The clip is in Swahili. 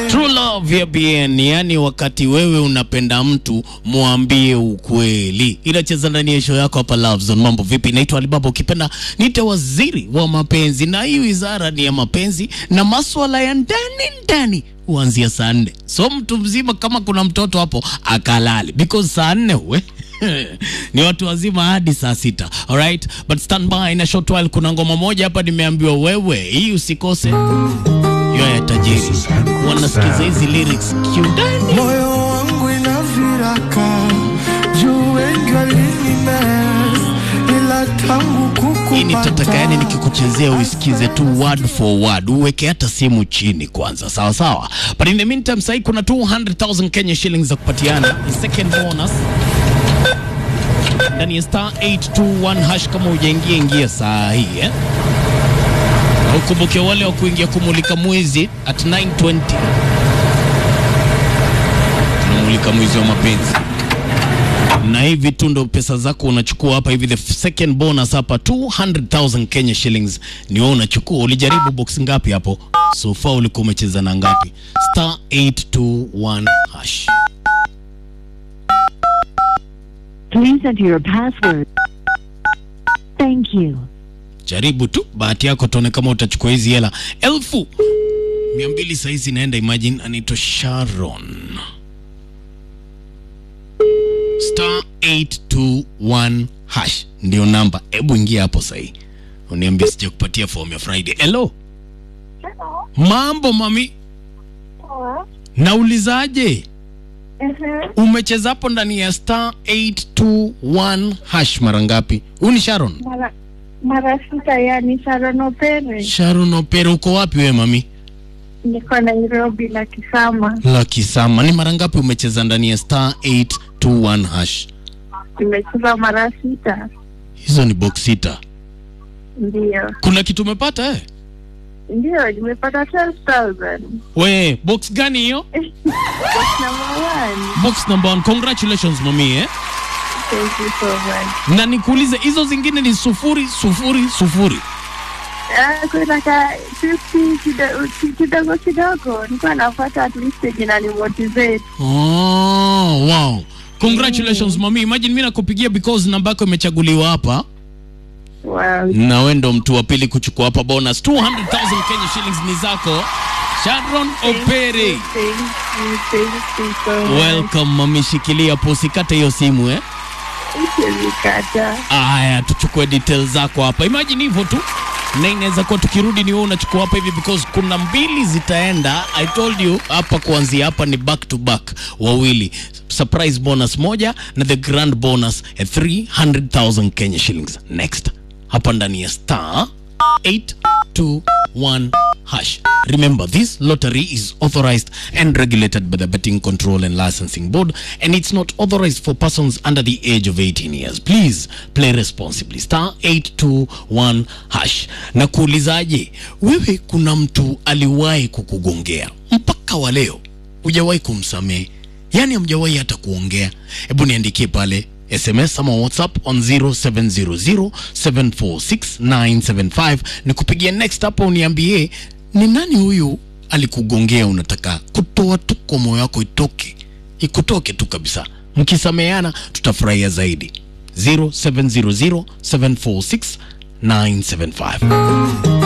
True love ya BN, yani wakati wewe unapenda mtu mwambie ukweli. Inacheza ndani ya show yako hapa Love Zone. Mambo vipi? Naitwa Alibaba, ukipenda niite waziri wa mapenzi, na hii wizara ni ya mapenzi na maswala ya ndani ndani huanzia saa nne. So mtu mzima kama kuna mtoto hapo akalale, because saa nne we ni watu wazima hadi saa sita. Alright, but stand by na short while, kuna ngoma moja hapa nimeambiwa wewe hii usikose hiyo ya tajiri wanasikiza hizi lyrics kiundani. moyo wangu ina viraka juu wengi walinimess ila tangu Hii ni tataka, yani kukupata nikikuchezea uisikize tu word for word, uweke hata simu chini kwanza, sawa sawa. But in the meantime, sahii kuna 200,000 Kenya shillings za kupatiana second bonus ndani ya star 821 hash. Kama hujaingia ingia saa hii eh? Na ukumbuke wale wa kuingia kumulika mwezi at 920 tunamulika mwezi wa mapenzi na hivi tu ndo pesa zako unachukua hapa hivi. The second bonus hapa 200,000 Kenya shillings ni wewe unachukua. Ulijaribu box ngapi hapo? So far ulikuwa umecheza na ngapi? Star 821 hash. Please enter your password. Thank you. Jaribu tu bahati yako, tuone kama utachukua hizi hela elfu mia mbili sahizi inaenda. Imagine anaitwa Sharon. Star 821 hash ndio namba. Hebu ingia hapo sahii, uniambia sija kupatia form ya Friday. Hello, mambo mami, naulizaje? Umecheza hapo ndani ya star 821 hash mara ngapi? Huyu ni Sharon. mara mara sita, yani Sharon Opere. Sharon Opera, uko wapi we mami? Niko Nairobi la Kisama, la Kisama. Ni mara ngapi umecheza ndani ya star 821 hash? nimecheza mara sita. Hizo ni box sita. Ndio, Kuna kitu umepata eh? ndio, nimepata 12,000 We, box gani hiyo? Box number one. Box number one. Congratulations mami eh? Thank you so much. Na nikuulize hizo zingine ni sufuri sufuri sufuri. Ah, kuna ka 50 kido- kidogo kidogo, nilikuwa nafuata at least yenye inani motivate. Oh, wow. Congratulations mami. Imagine mimi nakupigia because namba yako imechaguliwa hapa. Wow. Na wewe ndo mtu wa pili kuchukua hapa bonus 200,000 Kenya shillings ni zako. Sharon Opere. Thank you, thank you so much. Welcome mami, shikilia hapo usikate hiyo simu eh. Usinikata. Aya, tuchukue details zako hapa. Imagine hivyo tu, na inaweza kuwa tukirudi ni wewe unachukua hapa hivi, because kuna mbili zitaenda. I told you hapa, kuanzia hapa ni back to back, wawili surprise bonus moja na the grand bonus ya 300,000 Kenya shillings next hapa ndani ya star 821 hash. Remember, this lottery is authorized and regulated by the Betting Control and Licensing Board, and it's not authorized for persons under the age of 18 years. Please play responsibly. Star 821 hash. Na kuulizaje, wewe kuna mtu aliwahi kukugongea mpaka wa leo hujawahi kumsamehe, yaani hamjawahi hata kuongea? Hebu niandikie pale SMS ama WhatsApp on 0700746975 nikupigia next hapo, uniambie ni nani huyu alikugongea, unataka kutoa tu kwa moyo wako, itoke ikutoke tu kabisa. Mkisameheana tutafurahia zaidi. 0700746975